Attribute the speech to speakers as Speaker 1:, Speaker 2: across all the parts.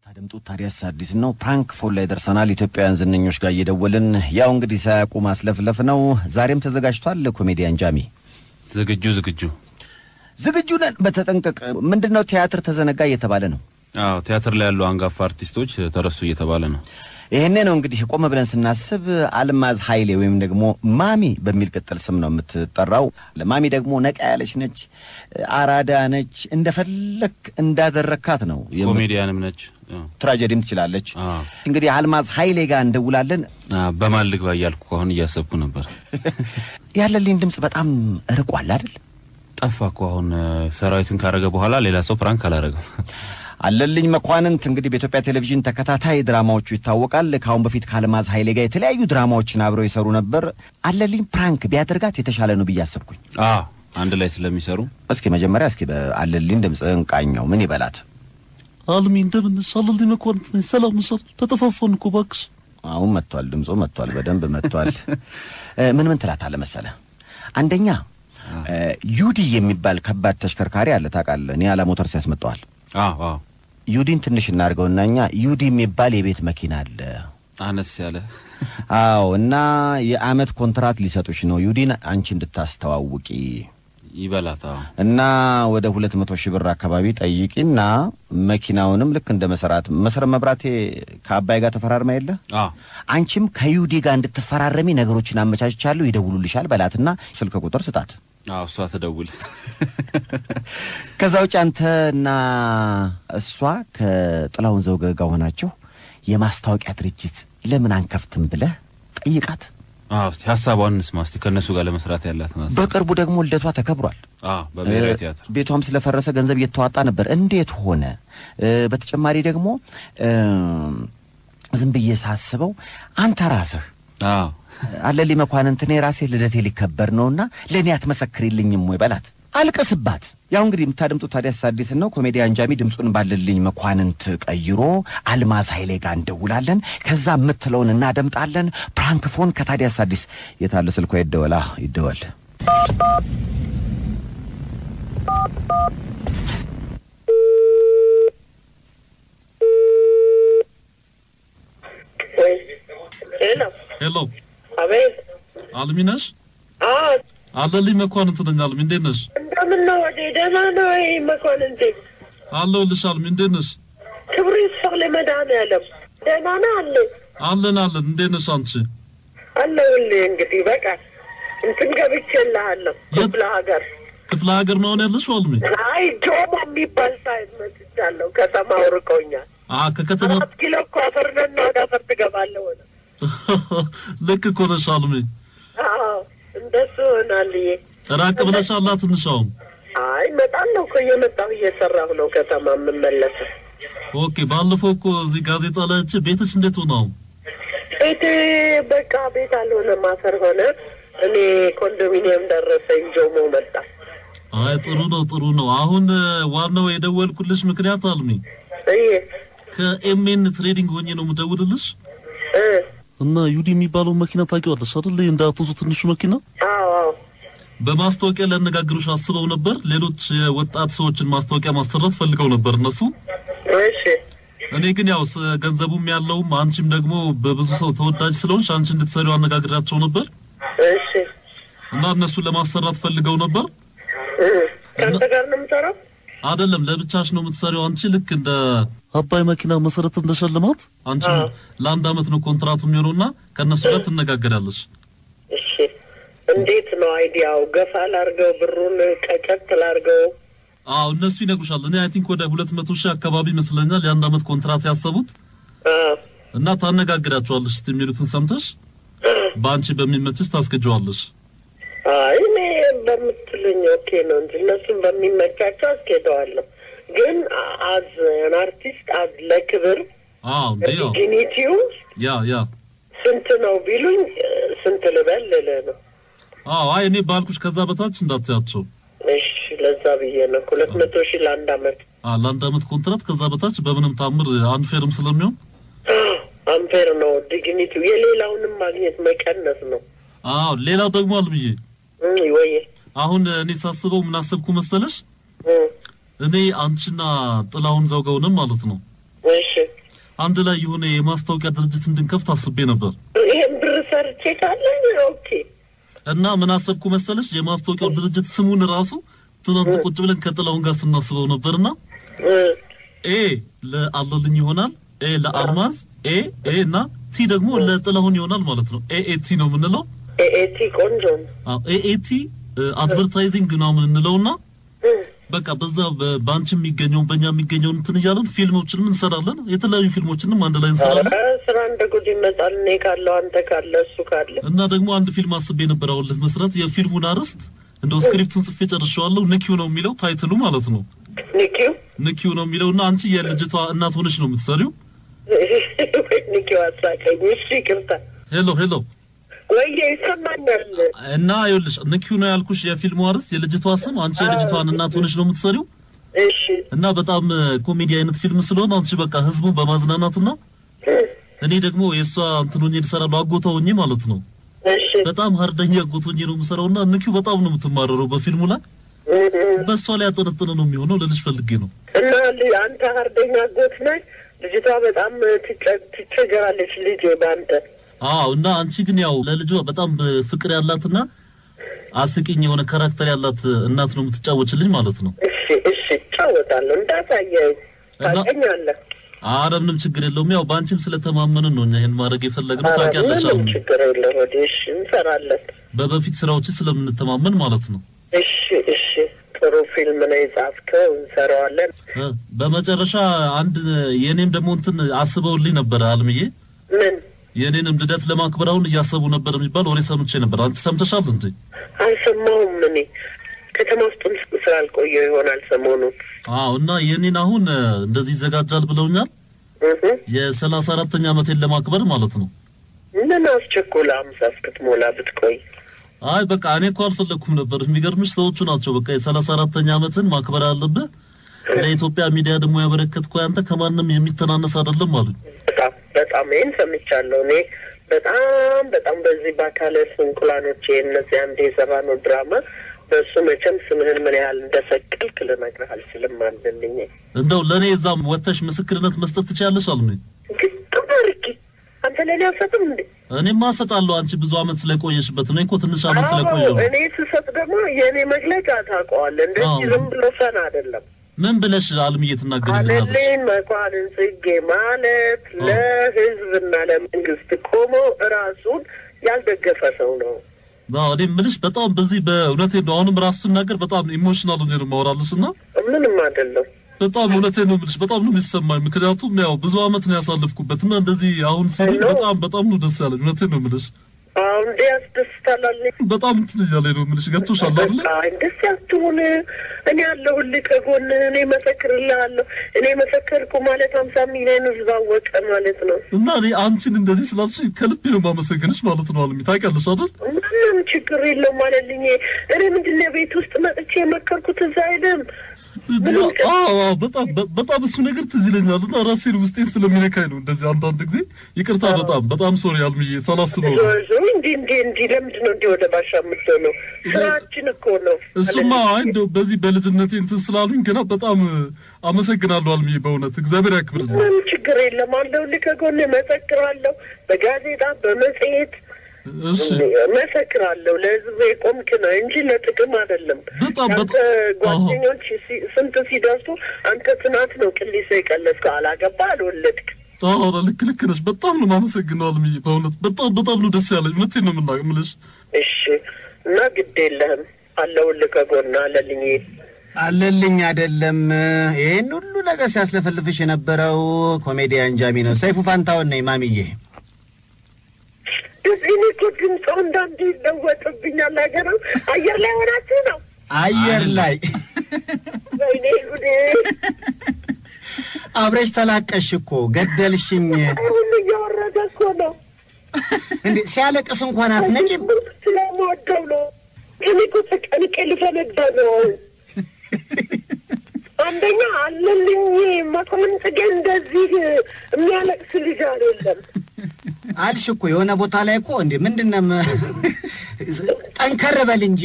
Speaker 1: የምታደምጡት ታዲያስ አዲስ ነው። ፕራንክ ፎን ላይ ደርሰናል። ኢትዮጵያውያን ዝነኞች ጋር እየደወልን ያው እንግዲህ ሳያውቁ ማስለፍለፍ ነው። ዛሬም ተዘጋጅቷል። ኮሜዲያን ጃሚ
Speaker 2: ዝግጁ ዝግጁ።
Speaker 1: ዝግጁ ነን። በተጠንቀቅ ምንድን ነው ቲያትር ተዘነጋ እየተባለ ነው።
Speaker 2: አዎ ቲያትር ላይ ያሉ አንጋፋ አርቲስቶች ተረሱ እየተባለ ነው።
Speaker 1: ይህኔ ነው እንግዲህ ቆም ብለን ስናስብ አልማዝ ኃይሌ ወይም ደግሞ ማሚ በሚል ቅጥል ስም ነው የምትጠራው። ማሚ ደግሞ ነቃ ያለች ነች፣ አራዳ ነች። እንደፈለክ እንዳደረካት ነው።
Speaker 2: ኮሜዲያንም ነች። አዎ።
Speaker 1: ትራጀዲም ትችላለች።
Speaker 2: አዎ።
Speaker 1: እንግዲህ አልማዝ ኃይሌ ጋር እንደውላለን።
Speaker 2: አዎ፣ በማን ልግባ እያልኩ አሁን እያሰብኩ ነበር።
Speaker 1: ያለልኝ ድምፅ በጣም ርቋል አይደል?
Speaker 2: ጠፋ እኮ አሁን ሰራዊትን ካረገ በኋላ ሌላ ሰው ፕራንክ አላረገም።
Speaker 1: አለልኝ መኳንንት እንግዲህ በኢትዮጵያ ቴሌቪዥን ተከታታይ ድራማዎቹ ይታወቃል። ከአሁን በፊት ከአልማዝ ኃይሌ ጋር የተለያዩ ድራማዎችን አብረው ይሰሩ ነበር። አለልኝ ፕራንክ ቢያደርጋት የተሻለ ነው ብዬ አሰብኩኝ።
Speaker 2: አዎ አንድ ላይ ስለሚሰሩ
Speaker 1: እስኪ መጀመሪያ እስኪ በአለልኝ ድምፅ እንቃኘው። ምን ይበላት?
Speaker 3: አልሚ እንደምን አለልኝ መኳንንት ነኝ። ሰላም ሰል ተጠፋፋን እኮ እባክሽ።
Speaker 1: አሁን መጥቷል፣ ድምፁ መጥቷል፣ በደንብ መጥቷል። ምን ምን ትላታለህ መሰለህ? አንደኛ ዩዲ የሚባል ከባድ ተሽከርካሪ አለ ታውቃለህ? ኒያላ ሞተርስ ያስመጣዋል።
Speaker 2: አዎ አዎ
Speaker 1: ዩዲን ትንሽ እናድርገውና እኛ ዩዲ የሚባል የቤት መኪና አለ
Speaker 2: አነስ ያለ
Speaker 1: አዎ እና የአመት ኮንትራት ሊሰጡሽ ነው ዩዲን አንቺ እንድታስተዋውቂ
Speaker 2: ይበላት። አዎ
Speaker 1: እና ወደ ሁለት መቶ ሺህ ብር አካባቢ ጠይቂና መኪናውንም ልክ እንደ መሰራት መሰረት መብራቴ ከአባይ ጋር ተፈራርማ የለ
Speaker 2: አዎ
Speaker 1: አንቺም ከዩዲ ጋር እንድትፈራረሚ ነገሮችን አመቻችቻለሁ ይደውሉልሻል በላትና ስልክ ቁጥር ስጣት
Speaker 2: አዎ እሷ ትደውል።
Speaker 1: ከዛ ውጭ አንተና እሷ ከጥላሁን ዘውገ ጋር ሆናችሁ የማስታወቂያ ድርጅት ለምን አንከፍትም ብለህ ጠይቃት
Speaker 2: አዎ እስቲ ሀሳቧን እንስማ እስቲ ከእነሱ ጋር ለመስራት ያላትን ሀሳብ።
Speaker 1: በቅርቡ ደግሞ ልደቷ ተከብሯል
Speaker 2: አዎ በብሔራዊ ቲያትር
Speaker 1: ቤቷም ስለፈረሰ ገንዘብ እየተዋጣ ነበር። እንዴት ሆነ? እ፣ በተጨማሪ ደግሞ እ፣ ዝም ብዬ ሳስበው አንተ ራስህ
Speaker 2: አዎ
Speaker 1: አለልኝ መኳንንት እኔ ራሴ ልደቴ ሊከበር ነውና ለእኔ አትመሰክሪልኝም ወይ በላት፣ አልቅስባት። ያው እንግዲህ የምታደምጡት ታዲያስ አዲስን ነው። ኮሜዲያን ጃሚ ድምፁን ባለልኝ መኳንንት ቀይሮ አልማዝ ኃይሌ ጋር እንደውላለን። ከዛ የምትለውን እናደምጣለን። ፕራንክፎን ከታዲያስ አዲስ የታለ ስልኳ ይደወላ ይደወል።
Speaker 4: ሄሎ፣
Speaker 3: ሄሎ
Speaker 4: አቤት።
Speaker 3: አልሚ ነሽ?
Speaker 4: አዎ፣
Speaker 3: አለልኝ መኳንንት ነኝ። አልሚ እንዴት ነሽ?
Speaker 4: እንደምን ነው? ወደ ደህና ነው ወይ መኳንንቴ?
Speaker 3: አለሁልሽ። አልሚ እንዴት ነሽ?
Speaker 4: ክብሩ ይስፋ ለመድኃኒዓለም። ደህና ነህ? አለ
Speaker 3: አለን አለን። እንዴት ነሽ አንቺ?
Speaker 4: አለሁልህ። እንግዲህ በቃ እንትን ገብቼልሃለሁ ክፍለ ሀገር።
Speaker 3: ክፍለ ሀገር ነው አሁን ያለሽው? አልሚ
Speaker 4: አይ ጆሞ የሚባል ሳይት መጥቻለሁ። ከተማው ርቆኛል።
Speaker 3: አ ከከተማ
Speaker 4: አራት ኪሎ እኮ አፈር ነና ወደ አፈር ትገባለህ ሆነ።
Speaker 3: ልክ እኮ ነሽ አልሚ።
Speaker 4: አዎ እንደሱ ሆናልዬ።
Speaker 3: ራቅ ብለሻላ ትንሽ አሁን።
Speaker 4: አይ እመጣለሁ እኮ እየመጣሁ እየሰራሁ ነው ከተማ የምመለሰው።
Speaker 3: ኦኬ። ባለፈው እኮ እዚህ ጋዜጣ ላይ አይቼ ቤትሽ እንዴት ሆነ አሁን?
Speaker 4: ቤቴ በቃ ቤት አልሆነም፣ አፈር ሆነ። እኔ ኮንዶሚኒየም ደረሰኝ፣ ጆሞ መጣ።
Speaker 3: አይ ጥሩ ነው ጥሩ ነው። አሁን እ፣ ዋናው የደወልኩልሽ ምክንያት አልሚ
Speaker 4: እዬ
Speaker 3: ከኤምኤን ትሬዲንግ ሆኜ ነው የምደውልልሽ
Speaker 4: እ
Speaker 3: እና ዩዲ የሚባለው መኪና ታውቂዋለሽ አይደል? እንዳትዙ ትንሹ መኪና
Speaker 4: አዎ አዎ
Speaker 3: በማስታወቂያ ሊያነጋግሩሽ አስበው ነበር። ሌሎች የወጣት ሰዎችን ማስታወቂያ ማሰራት ፈልገው ነበር እነሱ።
Speaker 4: እሺ
Speaker 3: እኔ ግን ያው ስ- ገንዘቡም ያለውም አንቺም ደግሞ በብዙ ሰው ተወዳጅ ስለሆንሽ አንቺ እንድትሰሪው አነጋግራቸው ነበር
Speaker 4: እሺ
Speaker 3: እና እነሱን ለማሰራት ፈልገው ነበር።
Speaker 4: እ ከአንተ ጋር ነው የምሰራው?
Speaker 3: አይደለም ለብቻሽ ነው የምትሰሪው አንቺ ልክ እንደ አባይ መኪና መሰረት እንደሸልማት አንቺ
Speaker 4: አዎ።
Speaker 3: ለአንድ አመት ነው ኮንትራቱ የሚሆነውና ከእነሱ ጋር ትነጋገራለች።
Speaker 4: እሺ እንዴት ነው አይዲያው? ገፋ ላርገው? ብሩን ቀጨት ላርገው?
Speaker 3: አዎ እነሱ ይነግሩሻል። እኔ አይ ቲንክ ወደ ሁለት መቶ ሺህ አካባቢ ይመስለኛል የአንድ አመት ኮንትራት ያሰቡት
Speaker 4: አዎ
Speaker 3: እና ታነጋግራቸዋለሽ እስቲ የሚሉትን ሰምተሽ በአንቺ በሚመችሽ ታስገጀዋለሽ።
Speaker 4: አይ እኔ በምትሉኝ ኦኬ ነው እንጂ እነሱም በሚመቻቸው አስኬደዋለሁ። ግን አዝ አን አርቲስት አዝ ለክብር
Speaker 3: አዎ እንዴ ያው
Speaker 4: ዲግኒቲው
Speaker 3: ያ ያ
Speaker 4: ስንት ነው ቢሉኝ ስንት ልበል ልልህ ነው።
Speaker 3: አዎ አይ እኔ ባልኩሽ ከዛ በታች እንዳትያቸው።
Speaker 4: እሺ ለዛ ብዬ ነው ሁለት መቶ ሺህ ለአንድ አመት
Speaker 3: አ ለአንድ አመት ኮንትራት ከዛ በታች በምንም ታምር አንፌርም ስለሚሆን
Speaker 4: አምፔር ነው ዲግኒቲው። የሌላውንም ማግኘት መቀነስ ነው።
Speaker 3: አዎ ሌላው ደግሞ አልብዬ
Speaker 4: እም፣ ወይ
Speaker 3: አሁን እኔ ሳስበው ምን አሰብኩ መሰለሽ
Speaker 4: እም፣
Speaker 3: እኔ አንቺና ጥላሁን ዘውገውንም ማለት ነው
Speaker 4: እሺ
Speaker 3: አንድ ላይ የሆነ የማስታወቂያ ድርጅት እንድንከፍት አስቤ ነበር
Speaker 4: ይሄን ብር ሰርቼ ካለኝ ኦኬ
Speaker 3: እና ምን አሰብኩ መሰለሽ የማስታወቂያው ድርጅት ስሙን ራሱ ትናንት ቁጭ ብለን ከጥላሁን ጋር ስናስበው ነበርና
Speaker 4: እ፣
Speaker 3: ኤ ለአለልኝ ይሆናል፣ ኤ ለአልማዝ፣ ኤ ኤ እና ቲ ደግሞ ለጥላሁን ይሆናል ማለት ነው። ኤ ኤ ቲ ነው የምንለው።
Speaker 4: ኤኤቲ ቆንጆ ነው።
Speaker 3: አዎ ኤ ኤ ቲ አድቨርታይዚንግ ምናምን እንለውና
Speaker 4: እ፣
Speaker 3: በቃ በዛ በ- በአንቺ የሚገኘውን በእኛ የሚገኘውን እንትን እያለን ፊልሞችንም እንሰራለን። የተለያዩ ፊልሞችንም አንድ ላይ እንሰራለን።
Speaker 4: ኧረ ስራ እንደ ጉድ ይመጣል። እኔ ካለው አንተ ካለ እሱ ካለ
Speaker 3: እና ደግሞ አንድ ፊልም አስቤ ነበር አሁን መስራት። የፊልሙን አርዕስት እንደው ስክሪፕቱን ጽፌ ጨርሼዋለሁ። ንኪው ነው የሚለው ታይትሉ ማለት ነው።
Speaker 4: ኒኪው
Speaker 3: ንኪው ነው የሚለው እና አንቺ የልጅቷ እናት ሆነሽ ነው የምትሰሪው።
Speaker 4: ኒኪው አሳቀኝ። እሺ ይቅርታ።
Speaker 3: ሄሎ ሄሎ
Speaker 4: ወየ ይሰማኛል።
Speaker 3: እና ይኸውልሽ ንኪው ነው ያልኩሽ የፊልሙ አርዕስት የልጅቷ ስም አንቺ የልጅቷን እናት ሆነሽ ነው የምትሰሪው
Speaker 4: እሺ
Speaker 3: እና በጣም ኮሜዲ አይነት ፊልም ስለሆነ አንቺ በቃ ህዝቡን በማዝናናትና እኔ ደግሞ የእሷ እንትን ሆኜ እሰራለሁ አጎቷ ሆኜ ማለት ነው።
Speaker 4: እሺ
Speaker 3: በጣም ሀርደኛ አጎት ሆኜ ነው የምሰራውና ንኪው በጣም ነው የምትማረረው በፊልሙ ላይ
Speaker 4: እ፣ እ።
Speaker 3: በእሷ ላይ ያጠነጠነ ነው የሚሆነው ልልሽ ፈልጌ ነው።
Speaker 4: እና ል- አንተ ሀርደኛ ጎት ነህ። ልጅቷ በጣም ትጨ- ትቸገራለች። ልጅ በአንተ
Speaker 3: አዎ እና አንቺ ግን ያው ለልጇ በጣም ፍቅር ያላትና አስቂኝ የሆነ ካራክተር ያላት እናት ነው የምትጫወችልኝ ማለት ነው።
Speaker 4: እሺ እሺ እጫወታለሁ። እንዳሳየኝ
Speaker 3: እና-
Speaker 4: ታገኛለህ።
Speaker 3: አረ ምንም ችግር የለውም። ያው በአንቺም ስለተማመንን ነው እኛ ይሄን ማድረግ የፈለግነው
Speaker 4: ኧረ
Speaker 3: ታውቂያለሽ።
Speaker 4: ምንም
Speaker 3: አሁን
Speaker 4: ችግር የለም። ወደ እሺ እንሰራለን።
Speaker 3: በበፊት ስራዎች ስለምንተማመን ማለት ነው።
Speaker 4: እሺ እሺ ጥሩ ፊልም ነው የጻፍከው። እንሰራዋለን።
Speaker 3: እ፣ በመጨረሻ አንድ የኔም ደግሞ እንትን አስበውልኝ ነበረ አልምዬ
Speaker 4: ምን
Speaker 3: የኔንም ልደት ለማክበር አሁን እያሰቡ ነበር የሚባል ወሬ ሰምቼ ነበር። አንቺ ሰምተሻል እንዴ?
Speaker 4: አልሰማሁም። እኔ ከተማ ውስጥም ስላልቆየሁ ይሆናል ሰሞኑን።
Speaker 3: አዎ እና የኔን አሁን እ፣ እንደዚህ ይዘጋጃል ብለውኛል።
Speaker 4: እህ
Speaker 3: የሰላሳ አራተኛ ዓመቴን ለማክበር ማለት ነው።
Speaker 4: ምን አስቸኮለ አምሳ እስክትሞላ ብትቆይ?
Speaker 3: አይ በቃ እኔ እኮ አልፈለግኩም ነበር። የሚገርምሽ ሰዎቹ ናቸው በቃ የሰላሳ አራተኛ ዓመትን ማክበር አለብህ ለኢትዮጵያ ሚዲያ ደግሞ ያበረከትከው አንተ ከማንም የሚተናነስ አይደለም አሉኝ።
Speaker 4: በጣም በጣም ይህን ሰምቻለሁ። እኔ በጣም በጣም በዚህ በአካለ ስንኩላኖች እነዚህ አንድ የሰራነው ድራማ በእሱ መቼም ስምህን ምን ያህል እንደሰቀልክ ልነግርህ አልችልም። አለልኝ
Speaker 3: እንደው ለእኔ እዛም ወጥተሽ ምስክርነት መስጠት ትችያለሽ አሉኝ።
Speaker 4: ግጥም አድርጌ አንተ ለእኔ አልሰጥም እንዴ?
Speaker 3: እኔማ እሰጣለሁ አንቺ ብዙ ዓመት ስለቆየሽበት። እኔ እኮ ትንሽ ዓመት ስለቆየሁ
Speaker 4: አዎ፣
Speaker 3: ነው።
Speaker 4: እኔ ስሰጥ ደግሞ የእኔ መግለጫ ታውቀዋለህ። እንደዚህ
Speaker 3: አዎ።
Speaker 4: ዝም ብሎ ፈን አይደለም።
Speaker 3: ምን ብለሽ አልምዬ ትናገሪልኛለሽ?
Speaker 4: አለልኝ መኳንን ጽጌ ማለት
Speaker 3: አዎ።
Speaker 4: ለሕዝብና ለመንግስት ቆሞ ራሱን ያልደገፈ ሰው ነው።
Speaker 3: አዎ እኔ የምልሽ በጣም በዚህ በእውነቴን ነው። አሁንም ራሱ ስናገር በጣም ኢሞሽናል ሆኜ ነው የማወራልሽ እና
Speaker 4: ምንም አይደለም።
Speaker 3: በጣም እውነቴን ነው የምልሽ በጣም ነው የሚሰማኝ። ምክንያቱም ያው ብዙ ዓመት ነው ያሳለፍኩበት እና እንደዚህ አሁን ሲሉኝ
Speaker 4: ሄሎ?
Speaker 3: በጣም በጣም ነው ደስ ያለኝ። እውነቴን ነው የምልሽ
Speaker 4: አሁን እንዴ ያስደስታል አለኝ።
Speaker 3: በጣም እንትን እያለኝ ነው የምልሽ። ገብቶሻል አይደለ?
Speaker 4: አይ ደስ ያትሁን እኔ ያለሁልህ ከጎን እኔ መሰክርልሃለሁ። እኔ መሰከርኩ ማለት ሀምሳ ሚሊዮን ህዝብ አወቀ ማለት ነው።
Speaker 3: እና እኔ አንቺን እንደዚህ ስላልሽ ከልቤ ነው የማመሰግንሽ ማለት ነው። አልሚ ታውቂያለሽ አይደል?
Speaker 4: ምንም ችግር የለውም ማለልኝ። እኔ ምንድን ነው ቤት ውስጥ መጥቼ የመከርኩት እዛ አይደለም። ምንም ቀ-
Speaker 3: አዎ አዎ፣ በጣም በ- በጣም እሱ ነገር ትዝ ይለኛል እና ራሴን ውስጤን ስለሚነካኝ ነው እንደዚህ አንዳንድ ጊዜ ይቅርታ። በጣም በጣም ሶሪ አልሚዬ ሳላስበው ነው።
Speaker 4: ዞ እንዲህ እንዲህ እንዲህ ለምንድን ነው እንዲህ ወደ ባሻ የምትሆነው? ስራችን እኮ ነው።
Speaker 3: እሱማ አይ እንደው በዚህ በልጅነቴ እንትን ስላሉኝ ገና በጣም አመሰግናለሁ አልሚዬ፣ በእውነት እግዚአብሔር ያክብርልኝ።
Speaker 4: ምንም ችግር የለም አለሁልህ ከጎን መሰክራለሁ። በጋዜጣ በመጽሔት
Speaker 3: እሺ
Speaker 4: መሰክራለሁ። ለህዝብ የቆምክ ነው እንጂ ለጥቅም አይደለም።
Speaker 3: በጣም
Speaker 4: አንተ
Speaker 3: በጣም-
Speaker 4: ጓደኞች ሲ- ስንት ሲደርሱ አንተ ትናት ነው ቅሊሶ የቀለስከው። አላገባ አልወለድክ።
Speaker 3: አዎ ልክ ልክ ነሽ። በጣም ነው የማመሰግነው አልሚዬ፣ በእውነት በጣም በጣም ነው ደስ ያለኝ። እውነቴን ነው የምና- የምልሽ።
Speaker 4: እሺ እና ግድ የለህም አለሁልህ ከጎን አለልኝ።
Speaker 1: አለልኝ አይደለም። ይህን ሁሉ ነገር ሲያስለፈልፍሽ የነበረው ኮሜዲያን ጃሚ ነው። ሰይፉ ፋንታውን ነኝ ማሚዬ።
Speaker 4: እዚህ እኔ እኮ ድምፅ አንዳንዴ ይለወጥብኛል። ሀገር አየር ላይ ሆናችሁ ነው።
Speaker 1: አየር ላይ
Speaker 4: ወይኔ ጉዴ!
Speaker 1: አብረሽ ተላቀሽ እኮ ገደልሽኝ።
Speaker 4: አሁን እያወረደ እኮ ነው።
Speaker 1: እንዴ ሲያለቅስ እንኳን አትነቂም።
Speaker 4: ስለምወደው ነው። እኔ እኮ ተጨንቄ ልፈነዳ ነው። አንደኛ አለልኝ መኮንን ጽጌ እንደዚህ የሚያለቅስ ልጅ አይደለም።
Speaker 1: አልሽ እኮ የሆነ ቦታ ላይ እኮ እንዴ ምንድን ነው ም- ጠንከር በል እንጂ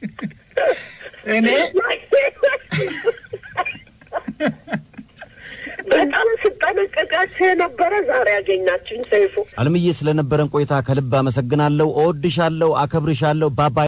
Speaker 1: እኔ
Speaker 4: በጣም ስጠነቀቃቸው የነበረ ዛሬ ያገኛችሁኝ ሰይፉ።
Speaker 1: አለምዬ ስለነበረን ቆይታ ከልብ አመሰግናለሁ። እወድሻለሁ፣ አከብርሻለሁ። ባባ